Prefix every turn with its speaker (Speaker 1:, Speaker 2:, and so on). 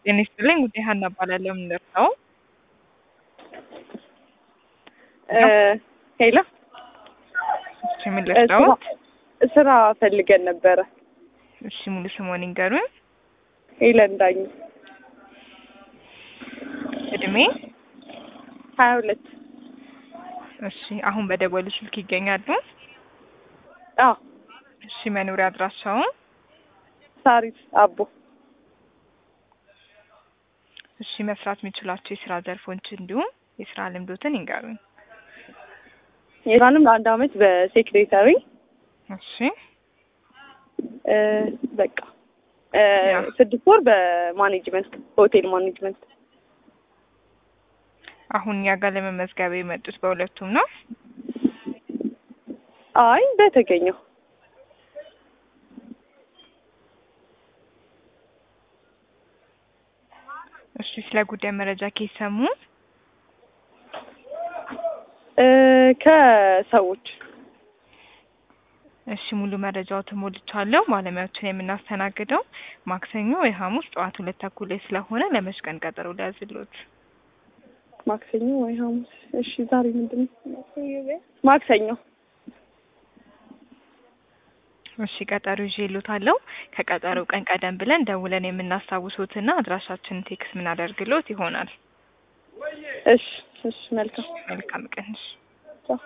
Speaker 1: ጤና ይስጥልኝ ጉዴ ሀና እባላለሁ። የምንደርሰው
Speaker 2: ሄሎ
Speaker 1: እሺ፣ የምንደርሰው
Speaker 2: ስራ ፈልገን ነበረ።
Speaker 1: እሺ፣ ሙሉ ስሞን ይንገሩን።
Speaker 2: ሄለን ዳኝ
Speaker 1: እድሜ
Speaker 2: ሀያ ሁለት
Speaker 1: እሺ፣ አሁን በደወሉ ስልክ ይገኛሉ?
Speaker 2: አዎ
Speaker 1: እሺ፣ መኖሪያ አድራሻውን?
Speaker 2: ሳሪስ አቦ
Speaker 1: እሺ፣ መስራት የሚችሏቸው የስራ ዘርፎች እንዲሁም የስራ ልምዶትን ይንገሩኝ።
Speaker 2: የዛንም ለአንድ አመት በሴክሬታሪ
Speaker 1: እሺ፣
Speaker 2: እ በቃ እ
Speaker 1: ያ።
Speaker 2: ስድስት ወር በማኔጅመንት ሆቴል ማኔጅመንት
Speaker 1: አሁን እኛ ጋር ለመመዝገብ የመጡት በሁለቱም ነው?
Speaker 2: አይ በተገኘው
Speaker 1: እሺ፣ ስለ ጉዳይ መረጃ ከሰሙ
Speaker 2: እ ከሰዎች
Speaker 1: እሺ ሙሉ መረጃው ተሞልቻለሁ። ባለሙያዎችን የምናስተናግደው ማክሰኞ ወይ ሐሙስ ጠዋት ሁለት ተኩል ላይ ስለሆነ ለመች ቀን ቀጠሮ ሊያዝሎት?
Speaker 2: ማክሰኞ ወይ ሐሙስ። እሺ ዛሬ ምንድን ነው? ማክሰኞ
Speaker 1: እሺ ቀጠሮ ይዤልዎታለሁ። ከቀጠሮው ቀን ቀደም ብለን ደውለን የምናስታውሶትና አድራሻችንን ቴክስ ምናደርግሎት ይሆናል።
Speaker 2: እሺ እሺ መልካም
Speaker 1: መልካም ቀን። እሺ